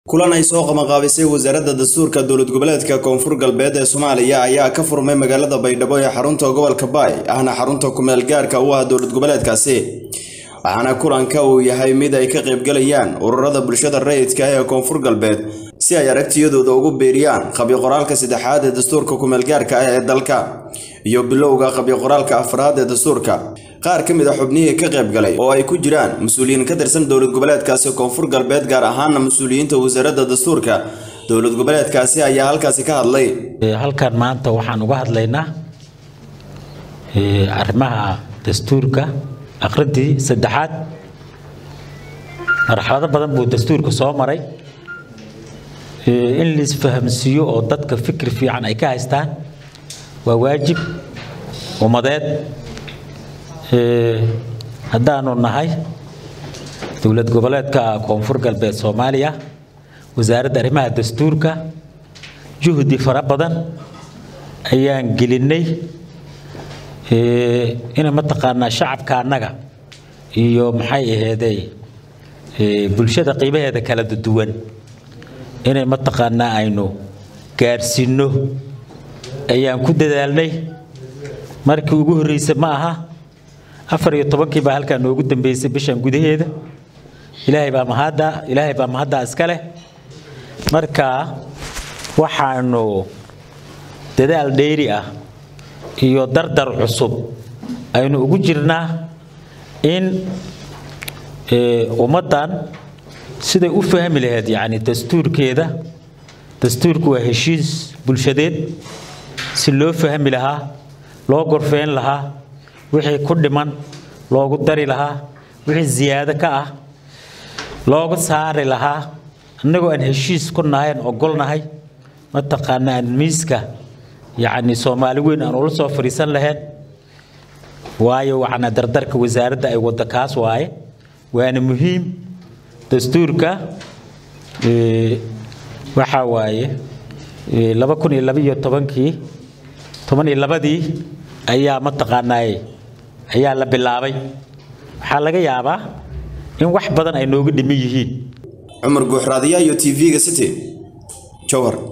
kulan ay soo qabanqaabisay wasaaradda dastuurka dowlad goboleedka koonfur galbeed ee soomaaliya ayaa ka furmay magaalada baydhabo ee xarunta gobolka baay ahna xarunta kumeel gaarka u ah dowlad goboleedkaasi waxaana kulanka uu yahay mid ay ka qaybgalayaan ururada bulshada rayidka ee koonfur galbeed si ay aragtiyadooda ugu beeriyaan qabyo-qoraalka saddexaad ee dastuurka kumeelgaarka ah ee dalka iyo bilowga qabyo-qoraalka afraad ee dastuurka qaar ka mid a xubnihii ka qaybgalay oo ay ku jiraan mas-uuliyiin ka tirsan dowlad goboleedkaasi koonfur galbeed gaar ahaana mas-uuliyiinta wasaaradda dastuurka dowlad goboleedkaasi ayaa halkaasi ka hadlay halkan maanta waxaan uga hadlaynaa arrimaha dastuurka akhrintii saddexaad marxalado badan buu dastuurka soo maray in laisfahamsiiyo oo dadka fikir fiican ay ka haystaan waa waajib ummadeed haddaanu nahay dowlad goboleedka koonfur galbeed soomaaliya wasaaradda arrimaha dastuurka juhdi fara badan ayaan gelinay ina mataqaanaa shacabka annaga iyo maxay aheedey bulshada qiimaheeda kala duwan inay mataqaanaa aynu gaadhsiinno ayaan ku dadaalnay markii ugu horreysay ma aha afar iyo tobankii baa halkaa noogu dambeysay bishan gudaheeda ilaahay baa mahadda ilaahay baa mahaddaa iska leh marka waxaanu dadaal dheeri ah iyo dardar cusub aynu ugu jirnaa in ummaddan siday u fahmi lahayd yacni dastuurkeeda dastuurku waa heshiis bulshadeed si loo fahmi lahaa loo gorfeyn lahaa wixii ku dhiman loogu dari lahaa wixii ziyaado ka ah looga saari lahaa annagoo aan heshiis ku nahayn ogolnahay mataqaana aan miiska yacni soomaali weyn aan ula soo fadhiisan lahayn waayo waxaana dardarka wasaaradda ay wadda kaas waaye waana muhiim dastuurka waxaa waaye laba kun iyo labaiyo tobankii toban iyo labadii ayaa mataqaanaaye ayaa la bilaabay waxaa laga yaabaa in wax badan ay nooga dhiman yihiin cumar guuxraadiya iyo t v-ga city jowhar